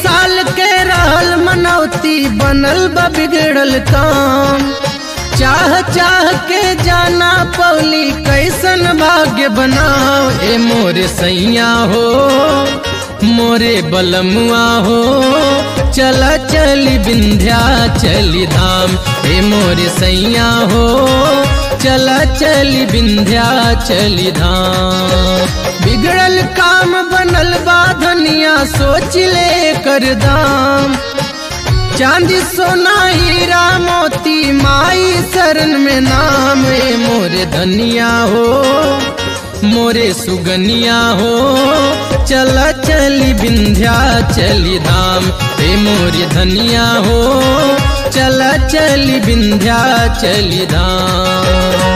साल के रहल मनौती बनल बा बिगड़ल काम चाह चाह के जाना पौली कैसन भाग्य बनाओ ए मोरे सैया हो मोरे बलमुआ हो चला चली विंध्या चली धाम ए मोरे सैया हो चला चली विंध्या चली धाम बिगड़ल काम बनल बा धनिया सोच ले कर दाम चांदी सोना हीरा मोती माई शरण में नाम ए मोरे धनिया हो मोरे सुगनिया हो चला चली विंध्या चली धाम ए मोरे धनिया हो चला चली विंध्या चली धाम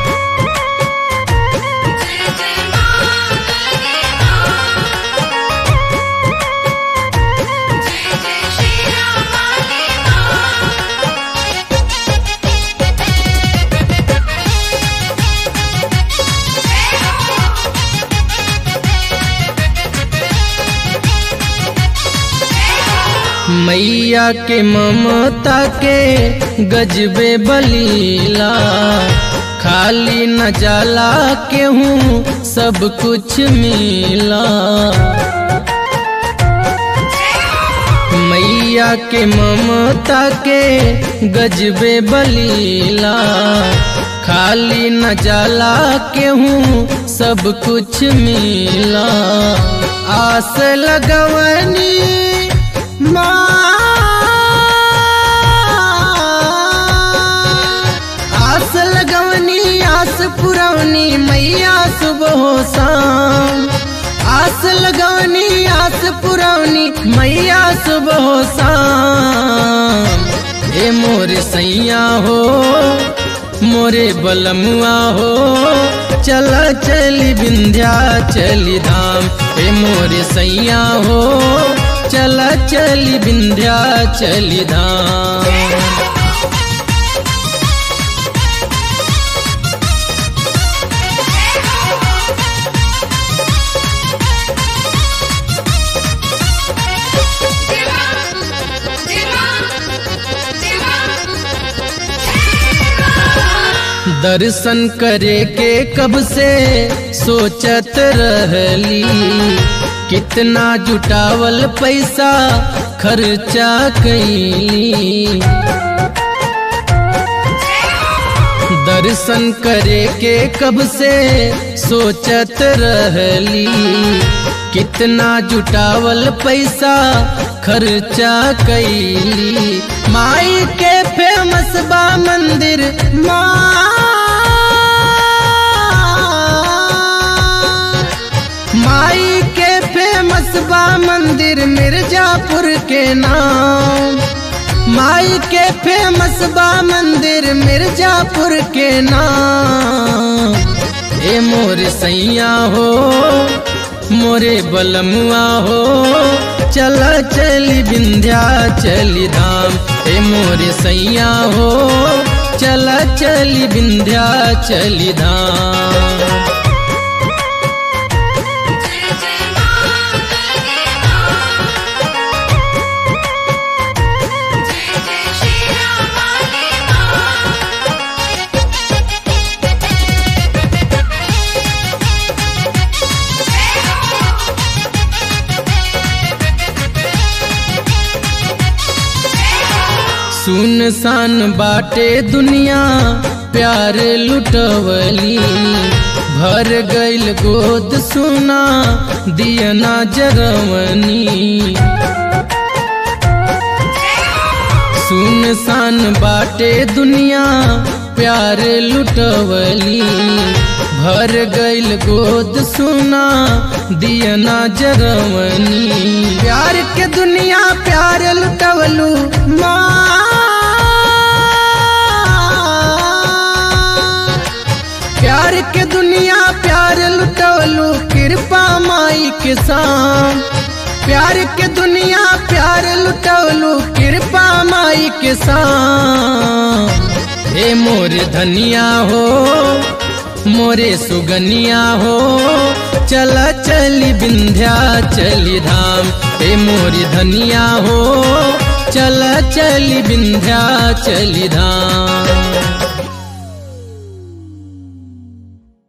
जय जय मां गंगे मां जय जय श्री राम काली मां जय हो जय हो मैया के ममता के गजबे बलीला खाली न जाला केहूँ सब कुछ मिला मैया के ममता के गजबे बलीला खाली न जाला केहूँ सब कुछ मिला आस लगवनी माँ आस लगवनी आस पुरवनी मैया सुबह शाम आस लगवनी आस पुरवनी मैया सुबह शाम ए मोरे सैया हो मोरे बलमुआ हो चला चली विंध्या चली धाम ए मोरे सैया हो चला चली विंध्या चली धाम दर्शन करे के कब से सोचत रहली कितना जुटावल पैसा खर्चा कैली दर्शन करे के कब से सोचत रहली कितना जुटावल पैसा खर्चा कैली माई के फेमस बा मंदिर माँ माई के फेमस बा मंदिर मिर्जापुर के नाम माई के फेमस बा मंदिर मिर्जापुर के नाम ए मोरे सैया हो मोरे बलमुआ हो चला चली विंध्या चली धाम ए मोरे सैया हो चला चली विंध्या चली धाम जय जय मां गंगे मां जय जय श्री राम काली मां जय हो जय हो सुनसान बाटे दुनिया प्यार लुटवली भर गईल गोद सुना दियना जरवनी सुनसान बाटे दुनिया प्यार लुटवली भर गईल गोद सुना दियना जरवनी प्यार के दुनिया प्यार लुटवलू माँ प्यार के दुनिया प्यार लुटवलू कृपा माई के साम प्यार के दुनिया प्यार लुटवलू कृपा माई के साम हे मोरे धनिया हो मोरे सुगनिया हो चल चली विंध्या चली धाम हे मोरी धनिया हो चल चली विंध्या चली धाम